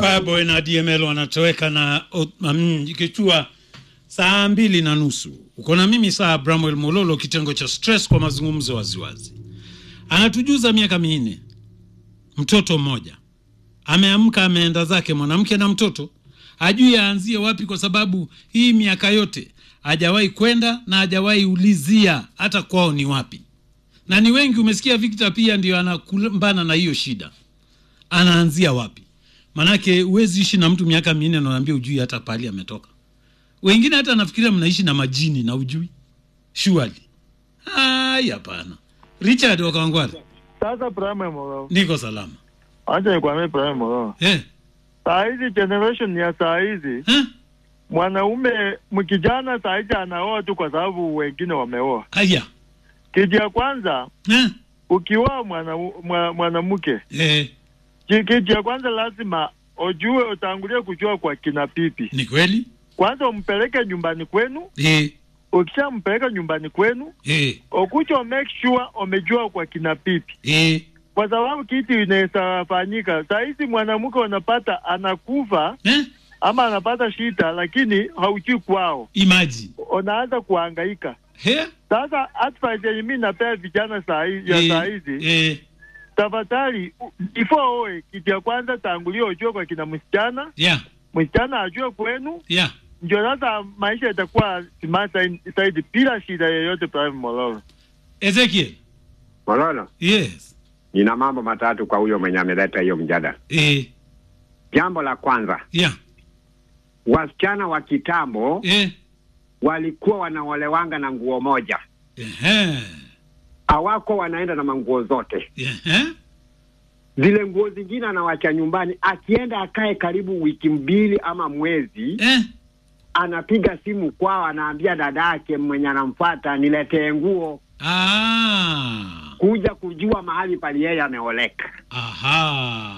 Fireboy na DML wanatoweka na um, ikichua saa mbili na nusu. Uko na mimi saa Bramwell Mololo, kitengo cha stress kwa mazungumzo waziwazi. Anatujuza miaka minne, mtoto mmoja ameamka, ameenda zake, mwanamke na mtoto, ajui aanzie wapi, kwa sababu hii miaka yote hajawahi kwenda na hajawahi ulizia hata kwao ni wapi. Na ni wengi, umesikia Victor pia ndio anakumbana na hiyo shida, anaanzia wapi? Manake huwezi ishi na mtu miaka minne na unaambia ujui hata pahali ametoka. Wengine hata nafikiria mnaishi na majini na ujui shuali. Ai, hapana. Richard Wakawangware, Sasa Prime Moro, niko salama. acha nikwambie Prime Moro, Eh, saa hizi generation ya saa hizi eh, mwanaume mkijana saa hizi anaoa tu kwa sababu wengine wameoa. aya, Kitu ya kwanza eh, ukioa mwana- mwa- mwanamke, eh, ki- kitu ya kwanza lazima ujue, utangulie kujua kwa kina pipi. ni kweli? Kwanza umpeleke nyumbani kwenu, Eh, ukishampeleka nyumbani kwenu eh, ukucha make sure umejua kwa kina pipi, eh, kwa sababu kitu inaweza fanyika saa hizi mwanamke unapata anakufa eh, ama anapata shida, lakini haujui kwao, imagine. unaanza kuhangaika. He? Sasa advice yenye mimi napea vijana saa hizi ya Eh, saa hizi, eh, tafadhali u- before oe, kitu ya kwanza tangulia ujue kwa kina msichana, yeah, msichana ajue kwenu, yeah. ndio sasa maisha itakuwa smart zaidi bila shida yoyote. Prime Mololo, Ezekiel. Mololo, Yes. nina mambo matatu kwa huyo mwenye ameleta hiyo mjadala. Eh, Jambo la kwanza, yeah. wasichana wa kitambo Eh, walikuwa wanaolewanga na nguo moja, ehe. hawako wanaenda na manguo zote. Ehe. Zile nguo zingine anawacha nyumbani, akienda akae karibu wiki mbili ama mwezi, Eh, anapiga simu kwao, anaambia dada yake mwenye anamfuata niletee nguo, ah. kuja kujua mahali pali yeye ameoleka. Aha.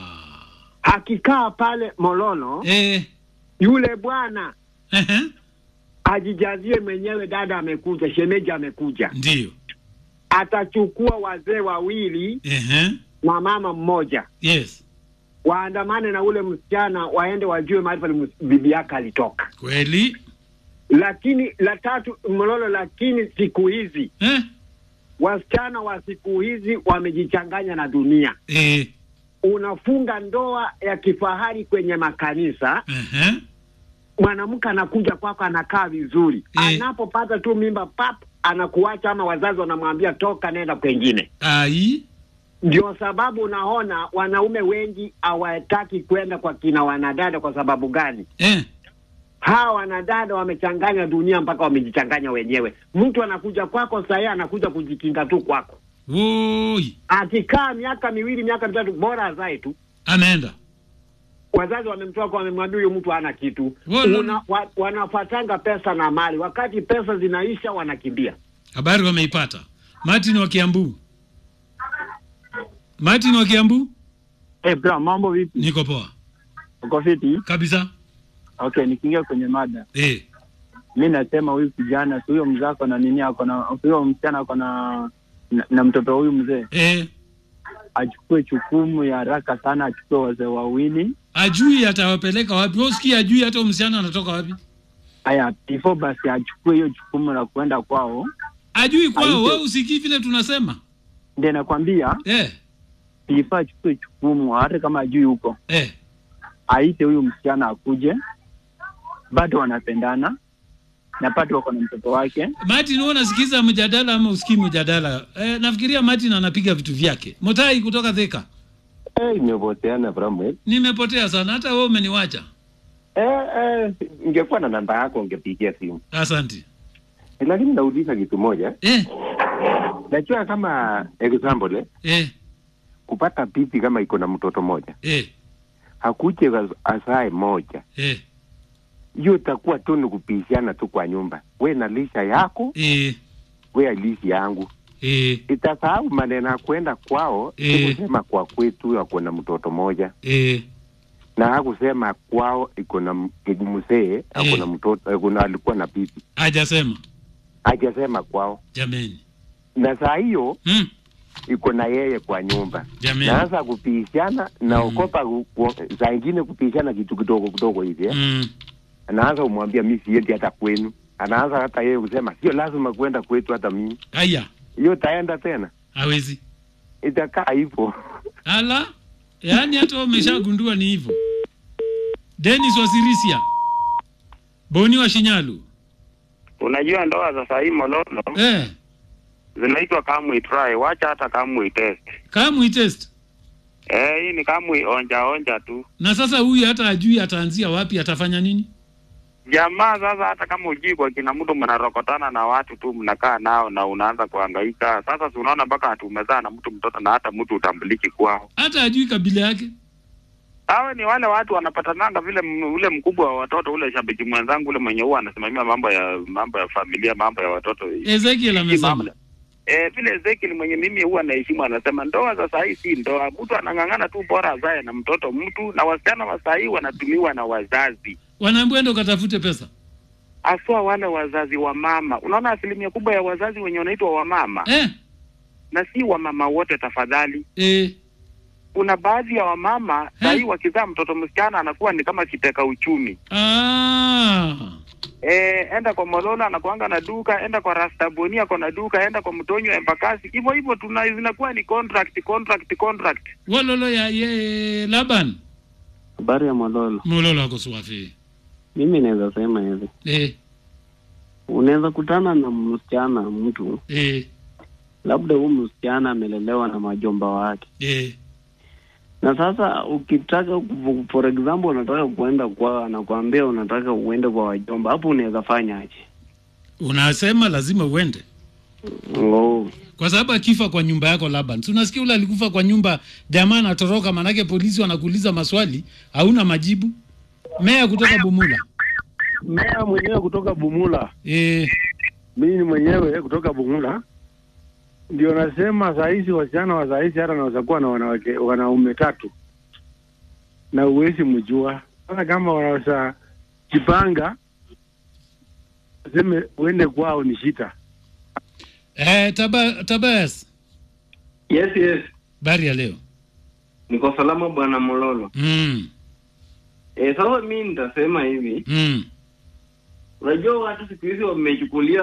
Akikaa pale Mololo, Eh, yule bwana ehe. ajijazie mwenyewe, dada amekuja, shemeji amekuja, Ndio. atachukua wazee wawili Ehe. na mama mmoja, Yes. waandamane na ule msichana, waende wajue mahali pale ms- bibi yake alitoka. Kweli? Lakini la tatu Mololo, lakini siku hizi Eh? wasichana wa siku hizi wamejichanganya na dunia. Eh. Unafunga ndoa ya kifahari kwenye makanisa, Ehe. mwanamke anakuja kwako, anakaa vizuri, Eh. anapopata tu mimba pap, anakuacha ama wazazi wanamwambia toka, nenda kwengine. Ai. Ndio sababu unaona wanaume wengi hawataki kwenda kwa kina wanadada. Kwa sababu gani? Eh. Hawa wanadada wamechanganya dunia mpaka wamejichanganya wenyewe. Mtu anakuja kwako sahii, anakuja kujikinga tu kwako, Woi. akikaa miaka miwili miaka mitatu, bora azae tu. Ameenda. Wazazi wamemtoa kwa, wamemwambia huyo mtu hana kitu. Wala- Una, wa, wanafatanga pesa na mali, wakati pesa zinaisha wanakimbia. Habari wameipata. Martin wa Kiambu. Martin wa Kiambu, Hey bro, mambo vipi? niko poa Uko fiti? kabisa. Okay, nikiingia kwenye mada, Eh. mi nasema huyu kijana si huyo mzee ako na nini, ako na huyo msichana ako na na, na mtoto huyu mzee Eh. achukue chukumu ya haraka sana, achukue wazee wawili. Ajui atawapeleka wapi? Wewe usikie ajui hata huyo msichana anatoka wapi? Haya, before basi achukue hiyo chukumu la kuenda kwao. Ajui kwao, Haiko. wewe usikii vile tunasema. Ndio nakwambia, Eh. before achukue chukumu, hata kama ajui huko, Eh. aite huyu msichana akuje, bado wanapendana na bado wako na mtoto wake. Martin, wewe unasikiza mjadala ama usikii mjadala? Eh, nafikiria Martin anapiga vitu vyake. Motai kutoka Thika. Eh, imepoteana Bramwell. Nimepotea sana hata wewe umeniwacha. Eh, eh, ingekuwa na namba yako ungepigia simu, Asante. lakini nauliza kitu moja. Eh. Najua kama example eh, Eh. kupata bibi kama iko na mtoto moja Eh. hakuje asae moja, Eh. hiyo itakuwa tu ni kupishana tu kwa nyumba, we na lisha yako, Eh. we alishi yangu. Eh. Itasahau maneno ya kwenda kwao, Eh. kusema kwa kwetu ako na mtoto moja Eh. na hakusema kwao iko na m- mzee ako na mtoto, kuna alikuwa na bibi, Hajasema. hajasema kwao Jameni. na saa hiyo Mm. iko na yeye kwa nyumba Jamani. naanza kupishana naokopa ku- saa ingine kupishana kitu kidogo kidogo hivi eh. Mm. anaanza kumwambia mi siendi hata kwenu anaanza hata yeye kusema sio lazima kwenda kwetu hata mimi Aya, hiyo taenda tena hawezi. itakaa hivyo Ala, yaani hata wewe umeshagundua ni hivyo. Dennis Wasirisia, Boni wa Shinyalu. Unajua ndoa za sahii Mololo Eh, zinaitwa kamwe try, wacha hata kamwe test. kama test. Eh, hii ni kamwe onja onja tu. Na sasa huyu hata ajui ataanzia wapi, atafanya nini? Jamaa sasa, hata kama ujui kwa kina mtu, mnarokotana na watu tu, mnakaa nao na unaanza kuhangaika. Sasa si unaona mpaka hatu umezaa na mtu mtoto na hata mtu utambuliki kwao. Hata ajui kabila yake. Hawa ni wale watu wanapatananga vile m- ule mkubwa wa watoto ule shabiki mwenzangu ule mwenye huwa anasimamia mambo ya mambo ya familia mambo ya watoto Ezekiel amesema. Mambo- Eh, vile Ezekiel mwenye mimi huwa naheshimu anasema ndoa za saa hii si ndoa, mtu anang'ang'ana tu bora azae na mtoto mtu, na wasichana wa saa hii wanatumiwa na wazazi Wanaambiwa ndo katafute pesa. haswa wale wazazi wa mama. Unaona asilimia kubwa ya wazazi wenye wanaitwa wamama Eh, na si wamama wote, tafadhali. eh, Kuna baadhi ya wamama saa hii wakizaa mtoto msichana anakuwa ni kama kiteka uchumi. ah. Eh, enda kwa Mololo anakuanga na duka, enda kwa Rastaboni ako na duka, enda kwa Mtonyo Embakasi, hivyo hivyo tuna zinakuwa ni contract contract contract. Walolo ya ye Laban. Habari ya Mololo, Mololo ako swafi. mimi naweza sema hivi, Eh, unaweza kutana na msichana mtu, eh, labda huyu msichana amelelewa na majomba wake, eh. na sasa ukitaka ku- for example, unataka kuenda kwao, anakuambia unataka uende kwa wajomba, hapo unaweza fanya aje? Unasema lazima uende. Oh, Kwa sababu akifa kwa nyumba yako Laban. Si unasikia ule alikufa kwa nyumba, jamaa anatoroka manake polisi wanakuuliza maswali, hauna majibu. Meya kutoka Bumula. Meya mwenyewe kutoka Bumula, Eh, mimi ni mwenyewe kutoka Bumula, ndio nasema saa hizi wasichana wa saa hizi hata naweza kuwa na wanawake wanaume tatu na uwezi mjua. Sasa kama wanaweza jipanga, seme uende kwao ni shita. eh taba, Tabas. Yes, yes. Bari ya leo. Niko salama bwana Mololo. Mm, E, sasa mi nitasema hivi, mm. unajua watu siku hizi wamechukulia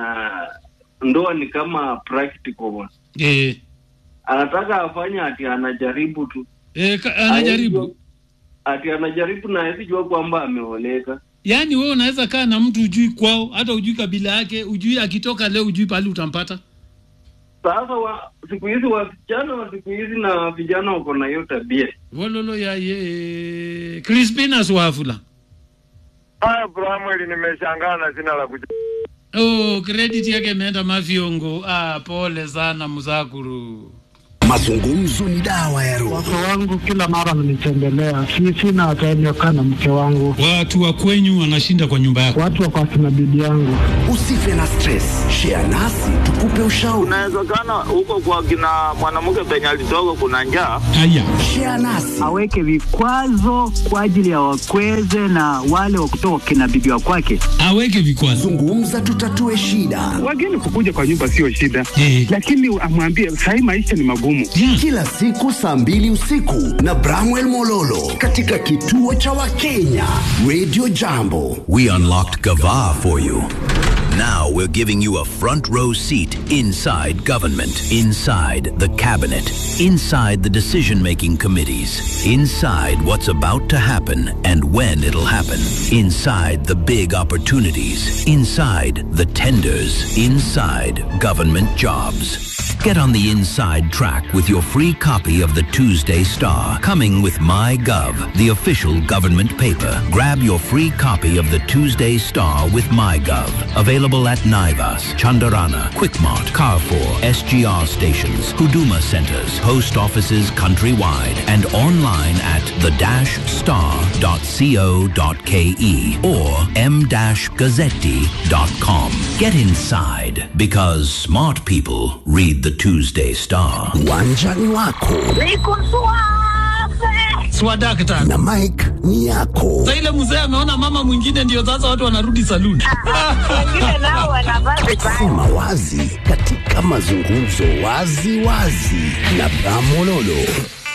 ndoa ni kama practical bwana. Eh, Anataka afanye ati anajaribu tu, eh, ka- anajaribu. ati anajaribu na hawezi jua kwamba ameoleka. Yaani wewe unaweza kaa na mtu ujui kwao, hata ujui kabila yake, ujui akitoka leo ujui pale utampata. Sasa wa, siku hizi wasichana wa siku hizi na vijana wako na hiyo tabia. Wololo ya ye. Crispinus Wafula. Haya, Bramweli, nimeshangaa na sina la kuja. Oh, credit yake imeenda mafyongo. Ah, pole sana Mzakuru. Mazungumzo ni dawa ya roho. Wake wangu kila mara wananitembelea, si sina time ya kukaa na mke wangu. Watu wa kwenyu wanashinda kwa nyumba yako. Watu wako akina bibi yangu. Usife na stress, share nasi tukupe ushauri. Inawezekana huko kwa kina mwanamke penye alitoka kuna njaa. Haya, Share nasi aweke vikwazo kwa ajili ya wakweze na wale wa kutoka kina bibi wa kwake. aweke vikwazo. zungumza, tutatue shida. Wageni kukuja kwa nyumba sio shida, Eh. lakini amwambie sahii maisha ni magumu. Kila siku saa mbili usiku na Bramwell Mololo katika kituo cha Wakenya Radio Jambo. We unlocked Gava for you. Now we're giving you a front row seat inside government, inside the cabinet, inside the decision making committees, inside what's about to happen and when it'll happen, inside the big opportunities, inside the tenders, inside government jobs. Get on the inside track with your free copy of the Tuesday Star, coming with MyGov, the official government paper. Grab your free copy of the Tuesday Star with MyGov. Available at Naivas, Chandarana, Quickmart, Carrefour, SGR stations, Huduma centers, post offices countrywide, and online at the-star.co.ke or m-gazzetti.com. Get inside because smart people read the Tuesday Star. Uwanjani wako swadakta na mike ni yako sa ile mzee ameona mama mwingine ndio sasa watu wanarudi saluni wengine nao wanavaa vibaya. sema wazi katika mazungumzo wazi wazi na bramololo